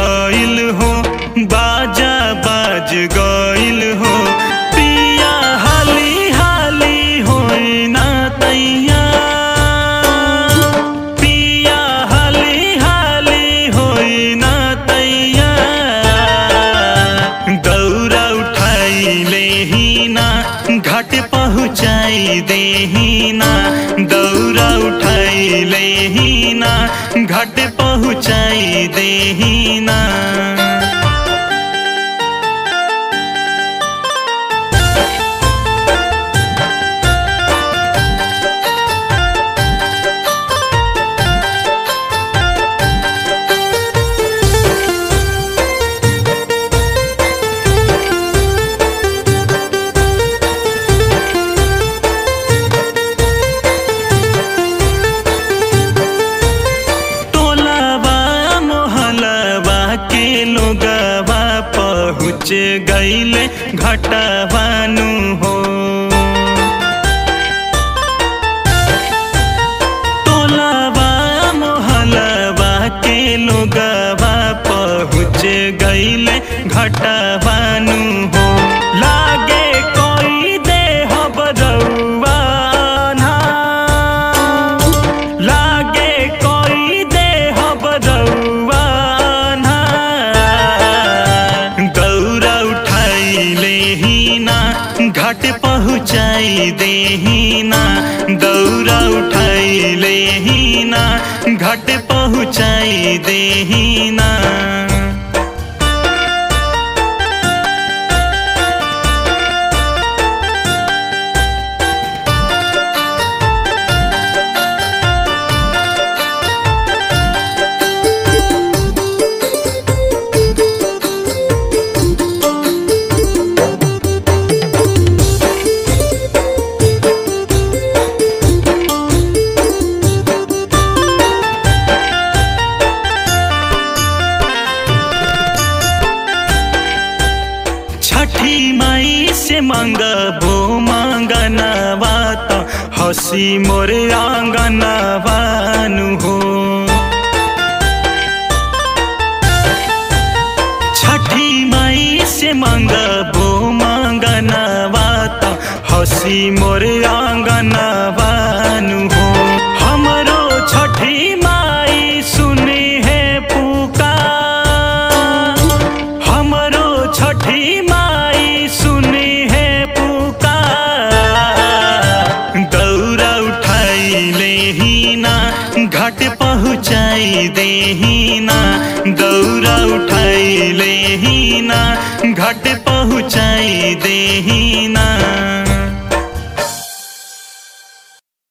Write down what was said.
गइल हो बाजा बाज गइल हो पिया हाली हाली होई ना तैया पिया हाली हाली होई ना तैया दौरा उठाई ले ना घाट पहुँचाई दे ना दौरा उठाई ले ना घाट पहुँचाई दे ना टोलावा मोहलवा के लोगवा पहुँच गईले घटवानु हो टोलावा मोहलवा के लोगवा पहुँच गईले घटवानु हो लागे कोई देह बरौआ ना लागे कोई देह बरौआ ना दौरा उठाई ले ना घाट पहुँचाई दे ना दौरा उठाई ले ना घाट पहुँचाई दे ना छठी माई से मंगबो मंगनवा त हसी मोर आंगनवानु हो छठी माई से मंगबो मंगनवा त हसी मोर आंगनवानु हो हमरो छठी माई सुनी है पुकार हमरो छठी माई सुनी है पुकार दौरा उठाई ले ना घाट पहुँचाई दे ना दौरा उठाई ले ना घाट पहुँचाई दे